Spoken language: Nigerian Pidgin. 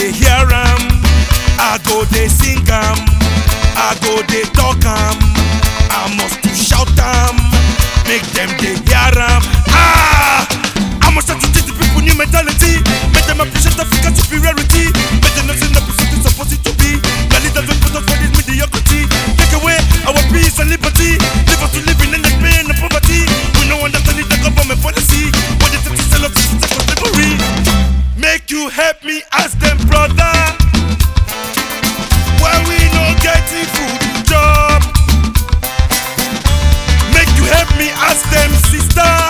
dey hear am i go dey sing am i go dey talk am i must to shout am make dem dey hear am ah i must start to teach the people new mentality make dem appreciate african superiority make dem know say no be so this suppose it to be na leaders wey put us for this mediocrity take away our peace and liberty leave us to live in the pain and poverty we no understand the government policy when they take to sell us to system for slavery make you help me ask dem brother why we no get the food to chop make you help me ask dem sister